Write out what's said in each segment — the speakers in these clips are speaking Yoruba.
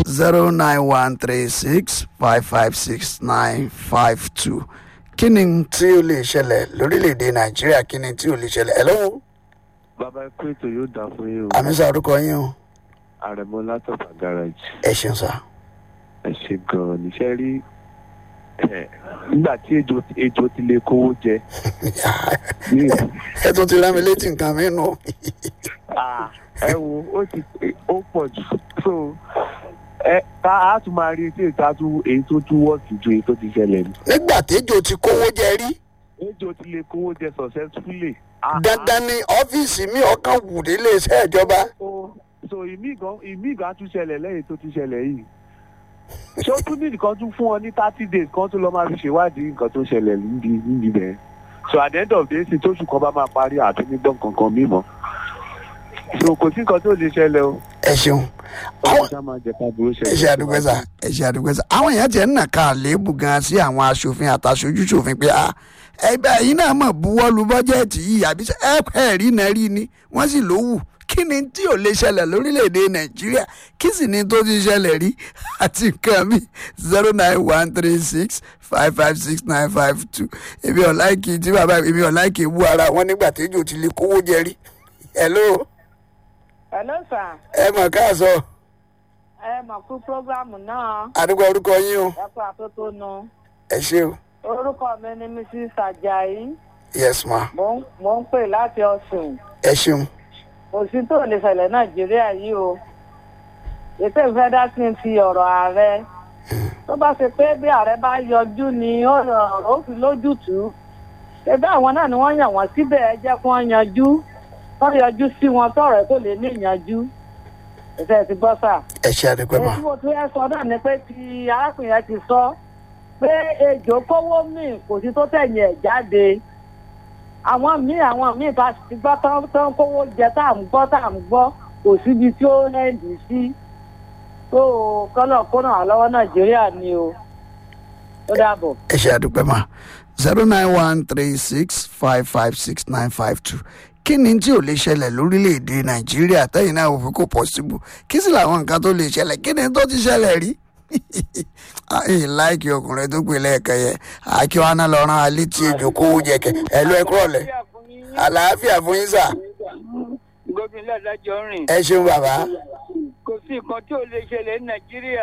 zero nine one three six five five six nine five two kí ni tí ó lè ṣẹlẹ̀ lórílẹ̀‐èdè nàìjíríà kí ni tí ó lè ṣẹlẹ̀ ẹ̀ lọ́wọ́ bàbá ikú ètò yóò dà fún yín o àmì sá orúkọ yín o àrẹ̀mọ látọ̀fà garage ẹ ṣeun sá. ẹ ṣe gan-an níṣẹ́ rí ẹ, nígbà tí ejò ejò ti lè kówó jẹ ní ẹ tún ti rán mi létí nǹkan mi nù. Ah, ẹ wo ó ti ó pọ̀ jù so ẹ ká a tún máa rí etí ìta tún èyí tó tún wọ́ọ̀sì ju èyí tó ti ṣẹlẹ̀ ní. nígbà téjò ti kówó jẹ rí ejò ti lè kówó jẹ successfully. Ah, ah. dandan ni ọ́fíìsì mi ọkàn wù nílé iṣẹ́ ìjọba. so so ìmí gan ìmí gan á tún ṣẹlẹ̀ lẹ́yìn tó ti ṣẹlẹ̀ yìí ṣé ó tún ní nǹkan tún fún ọ ní thirty days kan tó lọ máa fi ṣèwádìí nǹkan tó ṣẹlẹ̀ níbi níbi bẹ́ẹ̀ so at the end of the day tí tóṣù kan bá máa parí àti nígbọ̀n kankan mímọ́ so kò sí nǹkan tó lè ṣẹlẹ̀ o ẹ ṣeun ọmọ ṣá máa jẹ ká burú ṣẹlẹ̀. ẹ ṣe àdúgbò sá ẹ ṣe àdúgbò sá àwọn èèyàn tiẹ̀ ń nà ká àléébù gan sí àwọn aṣòfin àtàṣojú ṣòfin pé a ẹgbẹ́ yìí náà mọ̀ buwọ́ lu bọ́jẹ́ẹ̀tì yìí àbí ṣe ẹ ẹ rí náà rí ni wọ́n sì ló wù kí ni tí ò lè ṣẹlẹ̀ lórílẹ̀‐èdè nàìjíríà kí sì ni tó ti ṣẹlẹ̀ rí àti nǹkan mi zero nine one three six five five six nine five two èmi ọ̀ láìkì tí bàbá èmi ọ̀ láìkì wú ara wọn nígbà téjò ti lè kówó jẹ rí hello Hello sir. ẹ mọ̀ káàsọ̀ ẹ mọ̀ fún prógrámù náà àdúgbò orúkọ yín o ẹ kú àtótónu. ẹ ṣé o orúkọ mi ni mrs ajayi yes ma mò ń mò ń pè láti ọ̀sùn ẹ ṣeun kò sí tó lè ṣẹlẹ̀ nàìjíríà yìí o ètò ìfẹ́ dá sí ti ọ̀rọ̀ ààrẹ tó bá ṣe pé bí ààrẹ bá yọjú ni ó rọrùn ó fi lójútùú ẹgbẹ́ àwọn náà ni wọ́n yàn wọ́n síbẹ̀ ẹ jẹ́ kí wọ́n yanjú wọ́n yọjú sí wọn tọ̀rọ̀ ẹ̀ tó lè ní ìyanjú ìfẹ́ ti gbọ́ sà ẹ ṣe àdúgbò ma èyí tí mo tún yẹ sọ náà ni pé ti arákùnrin yẹn ti sọ pé ejò kówó míì kò sí tó tẹ̀yìn ẹ̀ jáde àwọn míì àwọn míì bá ti gbọ́ tán tán kówó jẹ tá à ń gbọ́ tá à ń gbọ́ kò síbi tí ó hẹ́ǹdì sí tó kọ́nà kọ́nà àlọ́wọ́ nàìjíríà ni o ó dàbọ̀. ẹ ṣe àdúgbò ma zero nine one three six five five six nine five two kí ni tí ò lè ṣẹlẹ̀ lórílẹ̀‐èdè nàìjíríà tẹ́yìn náà òfin kò pọ́sibú kí sì làwọn nǹkan tó lè ṣẹlẹ̀ kí ni tó ti ṣẹlẹ̀ rí ẹ̀yìn láìkí ọkùnrin tó pè lẹ́ẹ̀kan yẹn akíwáná lọ rán alẹ́ tí ejò kówó jẹ kẹ ẹ lọ ẹ kúrọ̀ lẹ̀ àlàáfíà fún yín sà gómìnà lọ́jọ́ rìn ẹ ṣeun bàbá kò sí nǹkan tí ò lè ṣẹlẹ̀ ní nàìjíríà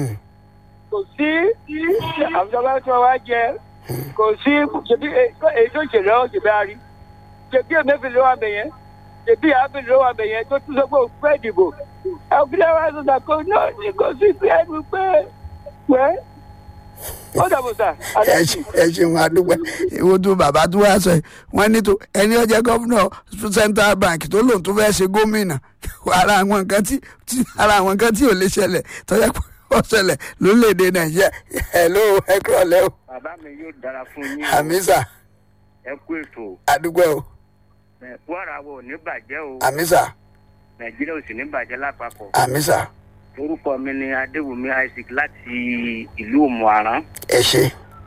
kò sí àbújọba tí wọ́n wá jẹ kò sí ṣèbí èyí tó ṣẹlẹ̀ ọ́ ṣèbí àárí ṣèbí èmẹ́fì ló wà bẹ̀yẹn ṣèbí àáfì ló wà bẹ̀yẹn tó tún sọ pé òun fẹ́ dìbò ẹgbẹ́ wa sọ sàkó náà ní kò sí pé ẹnu pé pẹ́ ó dàbò sà ẹ ṣe- ẹ ṣeun àdúgbò ìwọ tó bàbá tó wá sọ yìí wọn ní tó ẹni ọjọ gómìnà central bank tó lòun tó fẹ́ẹ́ ṣe gómìnà ara àwọn nǹkan tí tí- ara àwọn nǹkan tí ò lè ṣẹlẹ̀ tọ́jà pé ó ṣẹlẹ̀ lórílẹ̀‐èdè nàìjíríà ẹ̀ ló ẹ kúrọ̀ lẹ́ o bàbá mi yóò dára fún yín àmísà ẹ kú ètò àdúgbò o wàrà wo ò ní bàjẹ́ o àmísà nàìjíríà ò sì ní bàjẹ́ lápapọ̀ àmísà orúkọ mi ni adéwùmí isaac láti ìlú òmùaran ẹ ṣe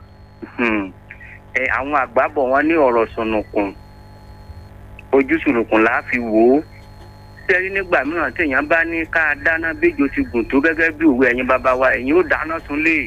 ẹ àwọn àgbà bọ̀ wọ́n ní ọ̀rọ̀ sùnùkùn ojú sùnùkùn là á fi wò ó sẹ́rí nígbà mìíràn téèyàn bá ní ká dáná béjò ti gùn tó gẹ́gẹ́ bí òwe ẹ̀yin bàbá wa ẹ̀yin ó dáná sunlé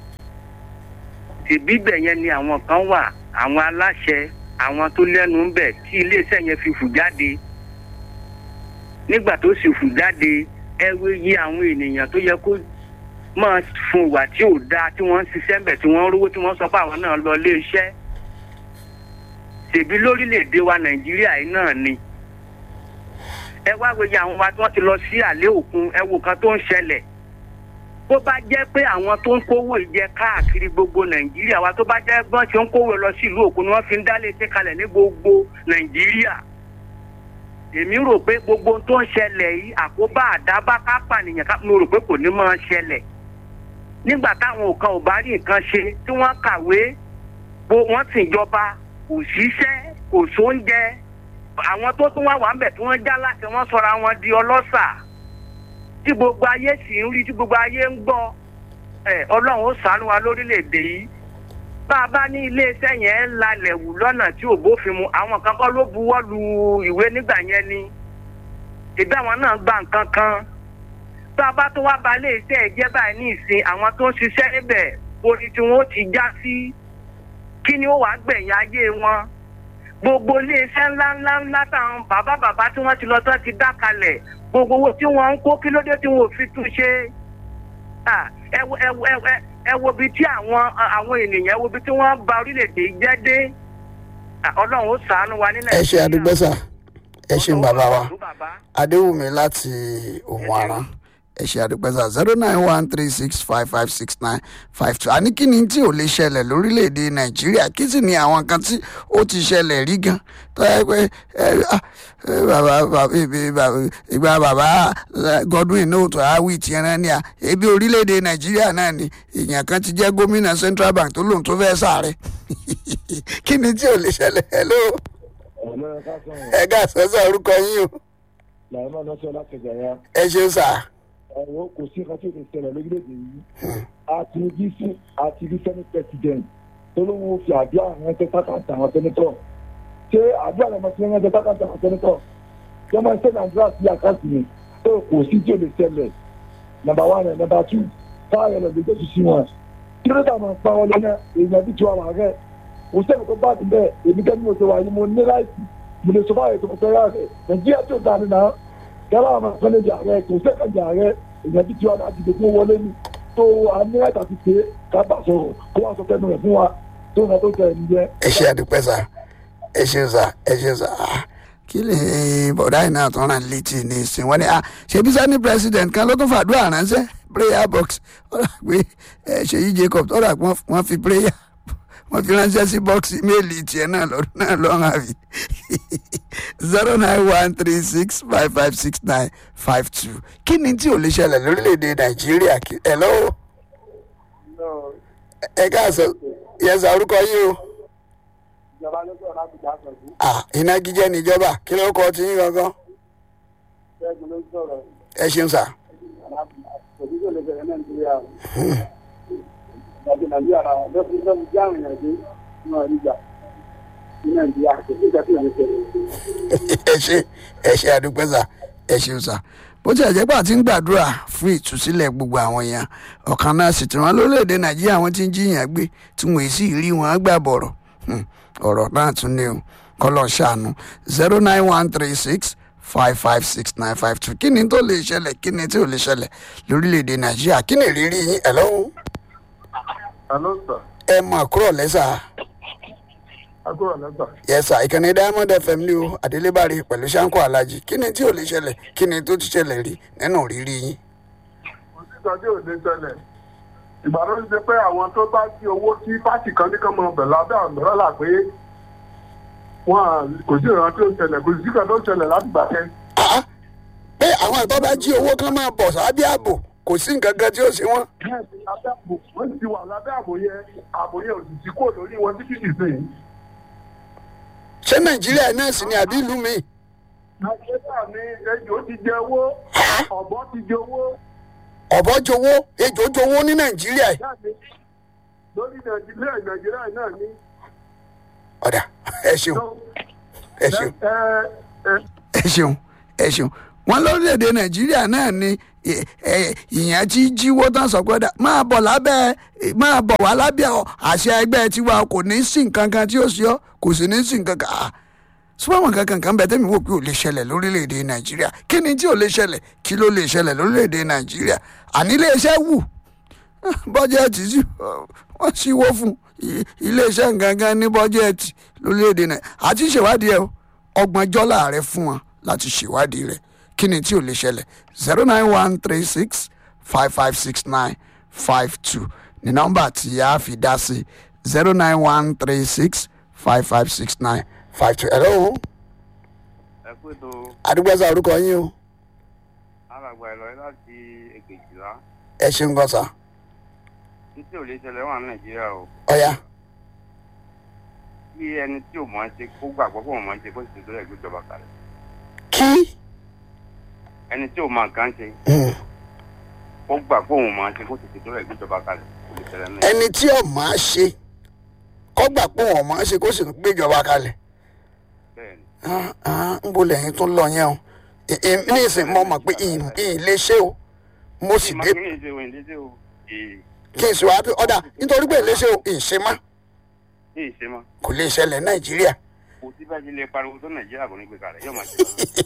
tìbí bẹ̀ yẹn ni àwọn kan wà àwọn aláṣẹ àwọn tó lẹ́nu ń bẹ̀ tí iléeṣẹ́ yẹn fi fù jáde nígbà tó sì fù jáde ẹ wé yí àwọn ènìyàn tó yẹ kó máa fún ìwà tí ò dáa tí wọ́n ń ṣiṣẹ́ ń bẹ̀ tí wọ́n ń rówó tí wọ́n sọ pé àwọn náà lọ ilé iṣẹ́ ṣèbí lórílẹ̀‐èdè wa nàìjíríà yìí náà ni ẹ wá wòye àwọn wa tí wọ́n ti lọ sí àlẹ́ òkun ẹ wò kan tó ń ṣẹlẹ̀ bó bá jẹ́ pé àwọn tó ń kówó ìjẹ káàkiri gbogbo nàìjíríà wa tó bá jẹ́ gbọ́n ṣe ń kówó lọ sí ìlú òkun ni wọ́n fi ń dálé iṣẹ́ kalẹ̀ ní gbogbo nàìjíríà èmi rò pé gbogbo ohun tó ń ṣẹlẹ̀ yìí àkóbá àdábá kápánìyàn ká mo rò pé kò ní máa ṣẹlẹ̀ nígbà táwọn kan ò bá rí nǹkan ṣe tí wọ́n kàwé bó wọ́n sì jọba kò síṣẹ́ kò sóúnjẹ àwọn tó tún wá wà ń bẹ̀ tí wọ́n já láti wọ́n sọra wọn di ọlọ́ṣà tí gbogbo ayé sì ń rí tí gbogbo ayé ń gbọ́ ẹ ọlọ́run ó ṣàánú wa lórílẹ̀‐èdè yìí bá a bá ní iléeṣẹ́ yẹn ń lalẹ̀ wù lọ́nà tí ò bófin mu àwọn kan kọ́ ló buwọ́ lu ìwé nígbà yẹn ni ìbí àwọn náà gba nǹkan kan tá a bá tó wá balẹ̀ iṣẹ́ ẹ̀ jẹ́ báyìí ní ìsìn àwọn tó ń ṣiṣẹ́ níbẹ̀ orí tí wọ́n ti já sí kí ni ó wàá gbẹ̀yìn ayé wọn gbogbo iléeṣẹ́ ńláńlá ńlá táwọn bàbá bàbá tí wọ́n ti lọ tán ti dá kalẹ̀ gbogbo owó tí wọ́n ń kó kí ló dé tí wọ́n ò fi tún ṣe Ah, ẹ wo ẹ wo ẹ wo- ẹ wo ibi tí àwọn àwọn ènìyàn ẹ wo ibi tí wọ́n ba orílẹ̀-èdè yìí jẹ́ dé Ah, ọlọ́run ó ṣàánú wa ní ẹ ṣe àdúgbò sà ẹ ṣeun bàbá wa bàbá. adéwùmí láti òun àrán ẹ ṣe àdúpẹ́ sà zero nine one three six five five six nine five two àní kí ni tí ò lè ṣẹlẹ̀ lórílẹ̀‐èdè nàìjíríà kí sì ni àwọn kan tí ó ti ṣẹlẹ̀ rí gan tó yẹ pé ẹ, ah, ẹ, bàbá bàbá ibi bàbá ìgbà bàbá eh, godwin náà tó àwì tiẹ̀ náà ni à ebi orílẹ̀‐èdè nàìjíríà náà ni èèyàn kan ti jẹ́ gómìnà central bank tó lóun tó fẹ́ sáré kí ni tí ò lè ṣẹlẹ̀ hello ọ̀lẹ́ ká sọ̀rọ̀ ẹ gà sọ́sọ́ orúkọ yín o làwọn náà lọ́sọ̀ láti gbàyà ẹ ṣeun sà. ọ̀rọ̀ kò sí nǹkan tí ò lè ṣẹlẹ̀ lórílẹ̀‐èdè yìí àti bí sí àti bí senate president tó ló ń fi àdúrà ránṣẹ́ sákàtà àwọn sẹ́nitọ̀ ṣé àdúrà rẹ̀ máa fi ránṣẹ́ sákàtà àwọn sẹ́nitọ̀ yọ máa ṣe nàìjíríà sí àkáǹtì mi tó kò sí tí ò lè ṣẹlẹ̀ nàmbà wà rẹ̀ nàmbà tù káàyọ̀ lọ lójú sí wọn kí ló dà máa pa wọn lọ́nà èèyàn bí tiwa wà rẹ̀ kò sẹ́ni tó bá ti bẹ́ẹ̀ èmi kẹ́ni mo ti wà yìí mo ní láìsí mo lè sọ fáwọn ètò ìfẹ́ rẹ̀ nàìjíríà tó dáa nínú yàrá àwọn akọ́lé di ààrẹ kò sẹ́kẹ̀ di ààrẹ èèyàn bí tiwa láti dìbò fún wọlé ni tó a ní láti àti pé ká bá sọ̀rọ̀ kó wá sọ fẹ́nu rẹ̀ fún wa tó ń tó tẹ̀ ẹ̀ nìyẹn. ẹ ṣe àdúpẹ́ sà ẹ ṣe sà ẹ ṣe sà Ah, kí lè bọ̀dá yìí náà tó ràn létí ní ìsìn wọn ni ah, ṣebí sani president kan ló tún fàdúrà ránṣẹ́ prayer box ó rà pé ẹ, ṣèyí jacob tó rà pé wọ́n- wọ́n fi prayer wọ́n fi ránṣẹ́ sí bọ́ọ̀sì méèlì tiẹ̀ náà lọ́dún náà lọ́rùn àbí zero nine one three six five five six nine five two kí ni tí ò lè ṣẹlẹ̀ lórílẹ̀‐èdè nàìjíríà kí- ẹ lọ́wọ́ ẹ káàsán yẹsà orúkọ yìí o ìjọba ló sọ̀rọ̀ láti jà sọ̀ sí ah iná jíjẹ níjọba kí ló kọ tí yín gangan ṣẹ́gun ló sọ̀rọ̀ ẹ ṣeun sà òbí tó lè bẹ̀rẹ̀ nàìjíríà ìgbàgbé nàìjíríà rà lọ́sí lọ́sí jẹ́ àwọn èèyàn dé náà nígbà ní nàìjíríà kò sí ìgbà tí ò lè ṣẹlẹ̀. ẹ ṣe ẹ ṣe àdúpẹ́ sà ẹ ṣeun sà bó tilẹ̀ jẹ́ pé àti ń gbàdúrà fún ìtúsílẹ̀ gbogbo àwọn èèyàn ọ̀kan náà sì tí wọ́n lórílẹ̀‐èdè nàìjíríà wọ́n ti ń jiyàn gbé tí wọ́n sì rí wọn gbà bọ̀rọ̀ Hmm, ọ̀rọ̀ náà tún ní o kọ́lọ̀ ṣàánú zero nine one three six five five six nine five two kí ni tó lè ṣẹlẹ̀ kí ni tí ò lè ṣẹlẹ̀ lórílẹ̀‐èdè nàìjíríà kí ni ìrírí yín ẹ̀ lọ́wọ́ Hello, sir. ẹ mọ̀ kúrò lẹ́sà Agbóhùn àlẹ́gbà. yẹsà ìkànnì diamond fm ní o adélébárí pẹ̀lú sanko alhaji kí ni tí ò lè ṣẹlẹ̀ kí ni tó ti ṣẹlẹ̀ rí nínú rírí yín. Kò sí ìtọ́jú òde ṣẹlẹ̀. Ìgbà ló ń ṣe pé àwọn tó bá jí owó tí pátì kan ní kán mọ ọbẹ̀ lábẹ́ àmọ́rọ́là pé wọ́n à kò sí ìrántí ó ṣẹlẹ̀ kò sí ìkan tó ṣẹlẹ̀ láti gbà kẹ́. Ah, pé àwọn ìtọ́ bá jí owó kan máa bọ̀ sábẹ́ ààbò kò sí nǹkan kan tí ó ṣe wọ́n. Bẹ́ẹ̀ ni lábẹ́ àbò wọ́n ti wà lábẹ́ àbò yẹn àbò yẹn ò sì ti kúrò lórí wọn títí dì sí. ṣé nàìjíríà náà sì ni àbí ìlú mi. Nàìjíríà ni ejò ti jẹ owó ọ̀bọ ti jẹ owó ọ̀bọ jowó ejò jowó ní nàìjíríà yìí. jáde lórí Nàìjíríà Nàìjíríà náà ní. ọ̀dà ẹ ṣeun ẹ ṣeun Ẹ ẹ ẹ ṣeun ẹ ṣeun wọn lórílẹ̀‐èdè nàìjíríà náà ni ẹ, ẹ, ìyẹn tí jíwó tán sọ pé "Dà, máa bọ̀ lábẹ́ máa bọ̀ wá lábẹ́ ọ, àṣẹ ẹgbẹ́ tiwa kò ní sí nǹkan kan tí ó ṣe ọ́ kò sì ní sí nǹkan kan Ah, sọ́wọ́n kankan kan bẹ̀ tẹ́mi wò pé ò lè ṣẹlẹ̀ lórílẹ̀‐èdè nàìjíríà kí ni tí ò lè ṣẹlẹ̀ kí ló lè ṣẹlẹ̀ lórílẹ̀‐èdè nàìjíríà àní iléeṣẹ́ wù bọ́jẹ́ẹ̀tì sí wọ́n ṣíwó fún i- iléeṣẹ́ gangan ní bọ́jẹ́ẹ̀tì lórílẹ̀‐èdè nàìjíríà àti ṣèwádìí ẹ̀ o ọgbọ̀njọ́ láàrẹ fún wọn láti ṣèwádìí rẹ̀ kí ni tí ò lè ṣẹlẹ̀ zero nine one three six five five six nine five two ní nọ́mbà tí a fi dá sí zero nine one three six five five six nine five two. hello ẹ pé tó àdúgbò ẹ̀sà orúkọ yín o alàgbà ìlọrin láti èkejìlá ẹ ṣeun gan sa títí ò lè ṣẹlẹ̀ wà ní nàìjíríà o ọ̀ya kí ẹni tí ò mọ̀ ẹ́ ṣe kó gbàgbọ́ pé òun mọ̀ ẹ́ ṣe kó sì tó rẹ̀ gbéjọba kalẹ̀ kí ẹni tí ò mọ̀ nǹkan ṣe Hmm. kó gbà pé òun mọ̀ ẹ́ ṣe kó sì tó rẹ̀ gbéjọba kalẹ̀ kò lè ṣẹlẹ̀ ní ẹni tí ọ̀ máa ṣe kọ́gbà pé wọ́n máa ṣe kó sì gbéjọba kalẹ̀ bẹ́ẹ̀ ni Ah, ah, ń bo lẹ́yìn tó lọ yẹn o Ì- ì- ní ìsìn mo mọ̀ pé ì- ì lè ṣe o mo sì dé mákindé ṣe òyìn lédè o èè kí n sì wá bí ọ̀dà nítorí pé léṣe o ìṣemá èè ṣe mọ́ kò lè ṣẹlẹ̀ nàìjíríà kò sí bá jílé pariwo tó nàìjíríà kò ní gbé kalẹ̀ yóò máa ṣe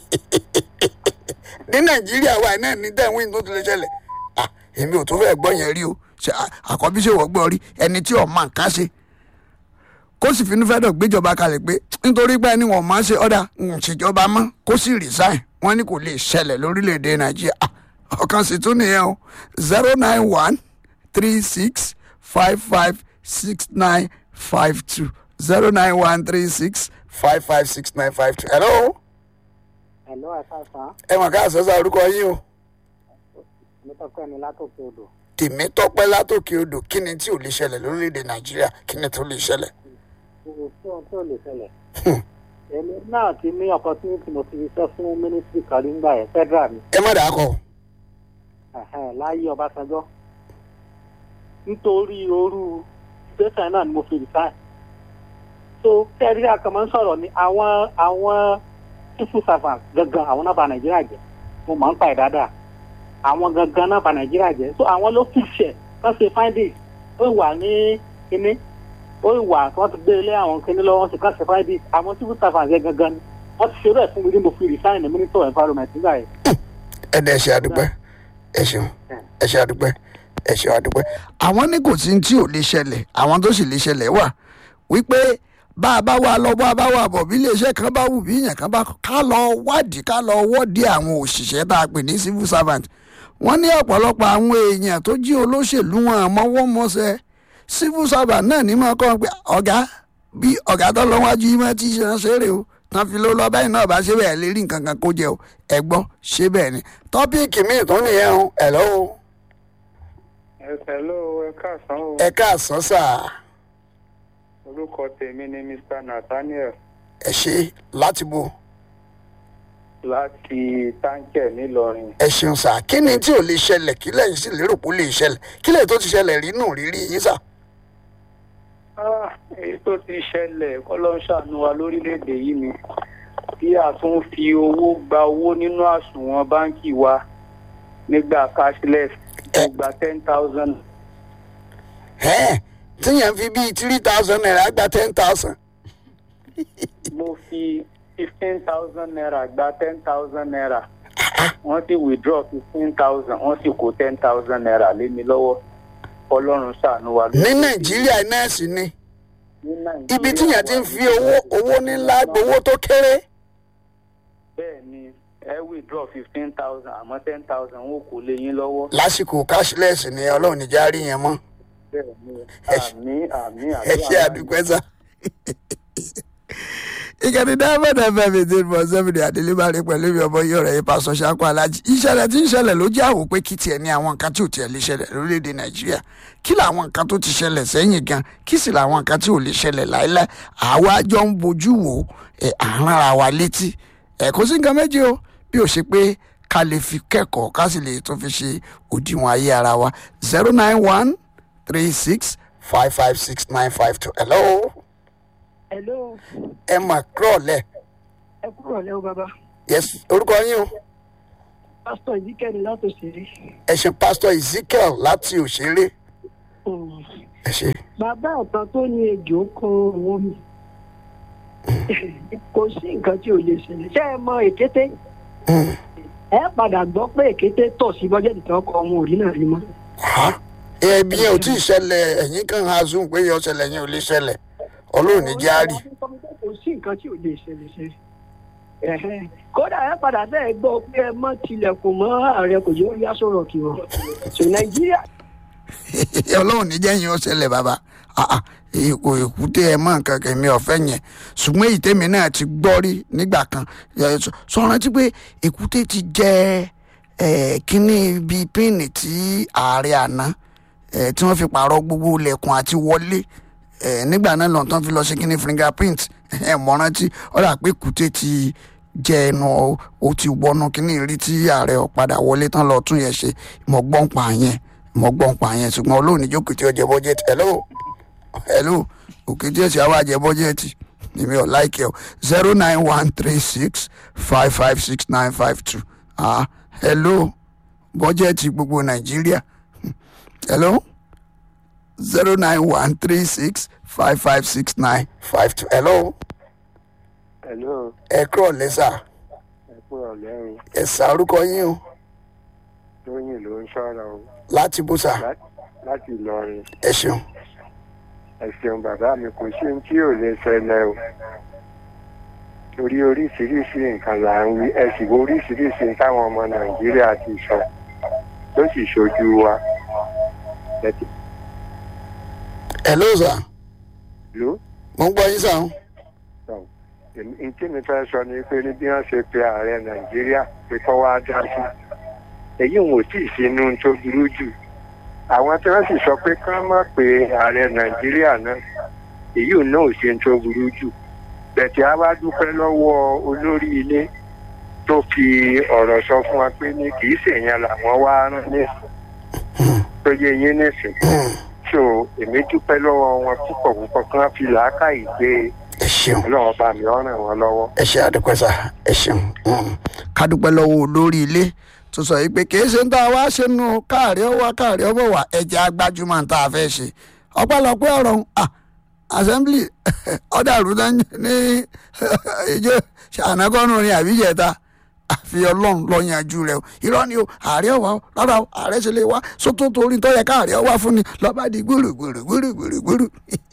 ní nàìjíríà wa náà ní dẹ́wìn tó ti lè ṣẹlẹ̀ à èmi ò tó fẹ́ gbọ́ yẹn rí o ṣe à- àkọ́bí ṣe wọ́n gbọ́ rí ẹni tí ọ̀ máa nǹkan ṣe kó sì finú fẹ́ dọ̀ gbéjọba kalẹ̀ pé nítorí pé ẹni wọ́n máa ṣe ọ̀dà ń ṣèjọba mọ́ kó sì resign wọ́n ní kò lè ṣẹlẹ̀ lórílẹ̀‐èdè nàìjíríà À, ọ̀kan sì tún nìyẹn o zero nine one three six five five six nine five two zero nine one three six five five six nine five two hello Hello, àṣàṣà. ẹ mọ̀ ká àṣọ́sà orúkọ yín o. Mi tọ́pẹ́ mi látòkè odò. tèmi tọpẹ látòkè odò kí ni tí ò lè ṣẹlẹ̀ lórílẹ̀‐èdè nàìjíríà kí ni tó lè ṣẹlẹ̀. Kò sí ohun tí ò lè ṣẹlẹ̀. Èmi náà ti ní opportunity mo ti ṣiṣẹ́ fún ministry kan nígbà yẹn federal ni. ẹ má dàá kọ Ẹ̀hẹ́n, Láyé Ọbásanjọ́. Nítorí orú station náà ni mo fi resign. So kẹ́rí àkànmọ́ ń sọ̀rọ̀ ni àwọn àwọn civil servants gangan àwọn náà bà Nàìjíríà jẹ́. Mo máa ń pa ẹ̀ dáadáa. Àwọn gangan náà bà Nàìjíríà jẹ́. So àwọn ló fìṣẹ̀ kán ṣe findings. Ó wà ní kíní ó wà tí wọ́n ti gbé ilé àwọn kíní lọ́wọ́ sí kán ṣe findings. Àwọn civil servants yẹn gangan ni. Wọ́n ti ṣerú ẹ̀ fún mi ní mo fi resign ní minister of environment nígbà yẹn. ẹ dẹ ṣe àdúpẹ́ ẹ ṣeun ẹ ṣe àdúpẹ́ ẹ ṣe àdúpẹ́. àwọn ní kò sí ní tí ò lè ṣẹlẹ̀ àwọn tó sì lè ṣẹlẹ̀ wà wípé bá a bá wà lọ bá a bá wà bọ̀ bí iléeṣẹ́ kan bá wù bí èèyàn kan bá ká lọ wádìí ká lọ wọ́ọ̀dì àwọn òṣìṣẹ́ tá a pè ní civil servant wọ́n ní ọ̀pọ̀lọpọ̀ àwọn èèyàn tó jí olóṣèlú wọn mọ́wọ́ mọ́sẹ̀ civil servant náà ní máa kọ́ wọn pé ọ̀gá bí ọ̀gá tó lọ wájú yìí máa ti ṣe ránṣẹ́ rè o tán fi ló lọ báyìí náà bá ṣe bẹ́ẹ̀ lè rí nǹkan kan kó jẹ o ẹ gbọ́ ṣé bẹ́ẹ̀ ni tọ́píìkì míì tó nìyẹn o ẹ̀ lọ́wọ́ ẹsẹ̀ ló ẹ káàsán o ẹ káàsán sáà orúkọ tèmi ni mr nathaniel ẹ ṣe láti bo láti táǹkẹ̀ nílọrin ẹ ṣeun sáà kí ni tí ò lè ṣẹlẹ̀ kí lẹ́yìn sì lérò pé ó lè ṣẹlẹ̀ kí lẹ́yìn tó ti ṣẹlẹ̀ rí nù rírí yín sà. Ah, èyí tó ti ṣẹlẹ̀ kọ́lọ́ ń ṣàánú wa lórílẹ̀‐èdè yìí ni bí a tún fi owó gba owó nínú àsùnwọ̀n báǹkì wa nígbà cashless mo gba ten thousand ẹ́ẹ̀ tíyẹn fi bíi three thousand naira gba ten thousand. mo fi fifteen thousand naira gba ten thousand naira wọ́n sì withdraw fifteen thousand wọ́n sì kó ten thousand naira lé mi lọ́wọ́ ọlọ́run ṣàánú wa ní nàìjíríà náà sì ni ní Nàìjíríà ibi tíyẹn ti ń wa fi owó owó ńlá gbowó tó kéré. bẹ́ẹ̀ ni ẹ withdraw fifteen thousand àmọ́ ten thousand wọn kò lé yín lọ́wọ́. lásìkò cashless ni ọlọ́run níjà rí yẹn mọ́ bẹ́ẹ̀ ni Ẹ ṣe- àmì àmì ẹ ṣe àdúpẹ́ sá. ìkànnì diamond fm eighteen point seven àdélébárí pẹ̀lú mi ọmọ yóò rẹ̀ yín pásọ ṣáko alájí ìṣẹ̀lẹ̀ tí ń ṣẹlẹ̀ ló jẹ́ àwò pé kí tiẹ̀ ní àwọn nǹkan tí ò tiẹ̀ lè ṣẹlẹ̀ lórílẹ̀‐èdè nàìjíríà kí làwọn nǹkan tó ti ṣẹlẹ̀ sẹ́yìn gan kí sì làwọn nǹkan tí ò lè ṣẹlẹ̀ láíláí àwa jọ ń bojú wò ẹ̀ àrùn ara wa létí ẹ̀ kò sí nǹkan méjì o bí ó ṣe pé ká lè fi kẹ́kọ̀ọ́ ká sì lè tún fi ṣe òdiwọ̀n ayé ara wa zero nine one three six five five six nine five two hello hello ẹ mà kúrọ̀ lẹ̀ ẹ kúrò lẹ́wọ́ bàbá yes orúkọ yín o pásítọ̀ ìdíkẹ́ni láti òṣèré ẹ ṣe pásítọ̀ ezekiel láti òṣèré ẹ ṣe bàbá ọ̀tàn tó ní ejò kan owó mi kò sí nǹkan tí ò lè ṣẹlẹ̀ ṣé ẹ mọ èkété Mm. ẹ padà gbọ́ pé èkété tọ̀ sí bọ́jẹ́tì tí wọ́n kọ ọmọ òrí náà rí mọ́ Ha? ẹbí yẹn ò tí ì ṣẹlẹ̀ ẹ̀yìn kan ha zoom pé yọ ṣẹlẹ̀ yẹn ò lè ṣẹlẹ̀ ọlọ́run ní járí kò sí nǹkan tí ò lè ṣẹlẹ̀ ṣe Ẹ̀hẹ́n. kódà ẹ padà bẹ́ẹ̀ gbọ́ pé ẹ mọ́ tilẹ̀kùn mọ́ ààrẹ kò yóò yá sọ̀rọ̀ kí wọ́n so nàìjíríà ọlọ́run ní jẹ́yìn ó ṣẹlẹ̀ bàbá Ah, ah, èkó èkúté ẹ mọ̀ nǹkan kẹ̀mí ọ̀fẹ́ yẹn ṣùgbọ́n èyí tèmi náà ti gbọ́ rí nígbà kan Ẹ, sọ- sọ rántí pé èkúté ti jẹ ẹ, kínní bíi píìnì tí ààrẹ àná ẹ, tí wọ́n fi pààrọ̀ gbogbo ilẹ̀kùn àti wọlé ẹ, nígbà náà lọ́n tán fi lọ sí kínní fingerprint ẹ mọ̀ rántí ó dà pé èkúté ti jẹ ẹnu ọ- ó ti wọnú kínní rí tí ààrẹ ọ̀padà wọlé tán lọ tún yẹn ṣe mọ̀ gbọ́n pa yẹn mọ̀ gbọ́n pa yẹn ṣùgbọ́n olóòní jókòó tí ó jẹ bọ́jẹ́tì hello hello òkè tí ẹsẹ̀ àwọn àjẹ bọ́jẹ́tì èmi ò láìkẹ́ o zero nine one three six five five six nine five two ah hello bọ́jẹ́ẹ̀tì gbogbo nàìjíríà hello zero nine one three six five five six nine five two hello Hello, ẹ kúrọ̀ lẹ́sà ẹ kúrò lẹ́rù. ẹ̀sà orúkọ yín o Tóyìn ló ń sọ̀rọ̀ o. láti bùsà Lá- Láti Ìlọrin. ẹ ṣeun Ẹ ṣeun bàbá mi kò sí ohun tí ò lè ṣẹlẹ̀ o. Torí oríṣiríṣi nǹkan là ń wí. Ẹ sì wo oríṣiríṣi táwọn ọmọ Nàìjíríà ti sọ. Tó sì ṣojú wa. Ẹ ti hello sà lò mo ń gbọ́ yín sàn ó. N tí mi fẹ́ sọ ni pé ní bí wọ́n ṣe pe ààrẹ Nàìjíríà pé kọ́ wá dá sí. Èyí wọn ò tí ì sínú tó burú jù. àwọn tí wọ́n sì sọ pé ká má pe ààrẹ nàìjíríà náà èyí ò náà ò ṣe tó burú jù bẹ̀tẹ̀ á wá dúpẹ́ lọ́wọ́ olórí ilé tó fi ọ̀rọ̀ sọ fún wa pé ní kì í ṣèyàn làwọn wá rán nísìn tó yẹ yín nísìn so èmi dúpẹ́ lọ́wọ́ wọn púpọ̀ púpọ̀ kí wọ́n fi làákàyè gbé ẹ ṣeun ọlọ́run bá mi ọ̀ràn wọn lọ́wọ́. ẹ ṣe àdúpẹ́ sà ẹ ṣeun ká dúpẹ́ lọ́wọ́ olórí ilé tó sọ yìí pé kìí ṣe ń tá a wá ṣe nù káàrí ọwọ́ káàrí ọwọ́ wà ẹ̀jẹ̀ agbájúmọ̀ ń tá a fẹ́ ṣe ọ̀pọ̀lọpọ̀ ọ̀rọ̀ ń à assembly ọ̀dà àrùdá ní ìjọ ṣànàgọ́nù ní àbíjẹta àfi ọlọ́run lọ yanjú rẹ o irọ́ ni o ààrẹ ọ̀wá o rárá o ààrẹ ṣe lè wá sótó torí tó yẹ káàrẹ ọwá fún ni lọ́ba di gbúrúgbúrú gbúrúgbúrú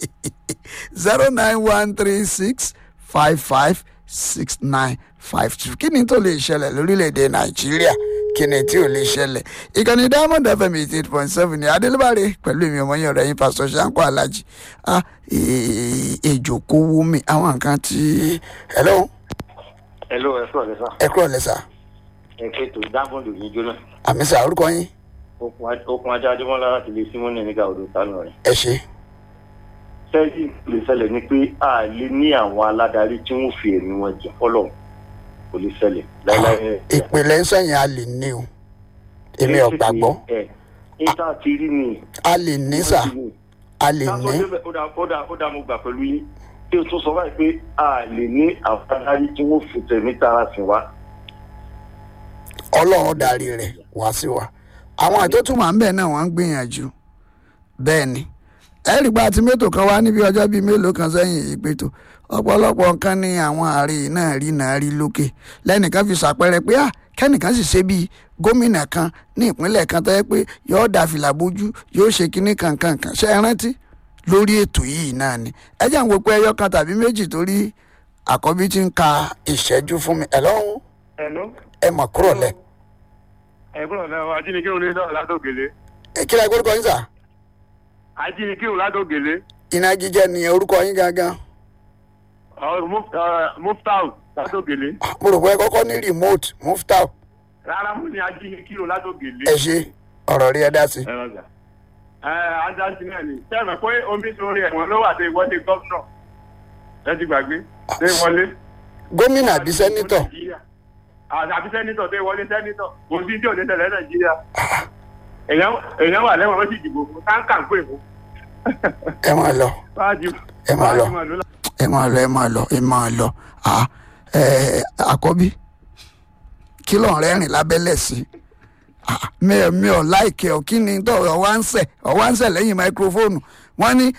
zero nine one three six five five six nine five two kí ni tó lè ṣẹlẹ̀ lórílẹ̀‐èdè nàìjíríà kí ni tí ò lè ṣẹlẹ̀ ìkànnì diamond fm eighty eight point seven ní adélébàrè pẹ̀lú èmi ọmọ yẹn ọ̀rẹ́ yín pásítọ̀ ṣáńkó alájì ah èjò kó wú mi àwọn nǹkan tí hello Hello, ẹ sọ̀rọ̀ lẹ́sà. ẹ kúrò lẹ́sà Ẹ kéètò dágbọ́n lòdì jóná. àmì sà orúkọ yín Okun ajá Adémọ́lá láti lè símọ́nì nígbà odò sálọ rẹ̀. ẹ ṣe Sẹ́yìn lè ṣẹlẹ̀ ni pé a lè ní àwọn aládarí tí wọ́n fi ẹ̀mí wọn jẹ fọ́lọ̀ kò lè ṣẹlẹ̀ láíláí. ìpìlẹ̀ ń sẹ́yìn a lè ní o èmi ò gbàgbọ́ Ẹ níta ti rí ni. a lè ní sà a lè Káàtó ní débẹ̀ ó dá ó dá ó dá mo gbà pẹ̀lú yín. Tí o tún sọ báyìí pé a lè ní àwọn aládarí tí wọ́n fi tẹ̀mí tara sìn wá. ọlọ́run darí rẹ̀ wá sí wa àwọn àjọ tó máa ń bẹ̀ náà wọ́n ń gbìyànjú bẹ́ẹ̀ ni ẹ̀rí gba ti mẹ́tò kan wá níbi ọjọ́ bíi mélòó kan sẹ́yìn ìpètò ọ̀pọ̀lọpọ̀ nǹkan ní àwọn ààrẹ náà rí náà rí lókè lẹ́nìkan fi ṣàpẹẹrẹ pé à kẹ́nìkan sì ṣe bíi gómìnà kan ní ìpínlẹ̀ kan tó yẹ pé yóò dà fìlà bójú yóò ṣe kinní kankan kan ṣe é rántí lórí ètò yìí náà ni ẹ jẹ́ àwọn pé ẹyọ kan tàbí méjì torí àkọ́bí ti ń ka ìṣẹ́jú fún mi ẹ̀ lọ́hùn Hello. ẹ mọ̀ kúrò lẹ̀ ẹ̀gbọ́n náà ajínigbé òní náà ládògèlé. ẹ kí la gbórúkọ yín sà ajínigbé òní ládògèlé. iná jíjẹ ni orúkọ yín gangan muftau ládògèlé. mo rò pé ẹ kọ́kọ́ ní remote muftau rárá mo ní ajínigbé òní ládògèlé. ẹ ṣe ọ̀rọ̀ rí ẹ dá sí. ẹ lọ́jà. ẹ ajáǹtì náà ni sẹ́mi pé omi sórí ẹ̀wọ̀n ló wà dé ìwọ́de gọ́fúnà ẹ ti gbàgbé dé wọlé. gómìnà àbí sẹ́nítọ̀ àbí sẹ́nítọ̀ dé wọlé sẹ́nítọ̀ kò sí tí ò ní tẹ̀lé nàìjíríà. èèyàn èèyàn wà lẹ́wọ̀n wọ́n sì dìbò fún táǹkà ń pè fún. ẹ máa lọ Báàjì ẹ máa lọ báàjì ló ẹ máa lọ ẹ máa lọ ẹ máa lọ à ẹ àkọ́bí kí ló ń rẹ́rìn lábẹ́lẹ̀ sí Ah, mi ò mi ò láìkẹ́ ọ kí ni tó ọwá ń sẹ̀ ọwá ń sẹ̀ lẹ́yìn máikrófóònù wọ́n ní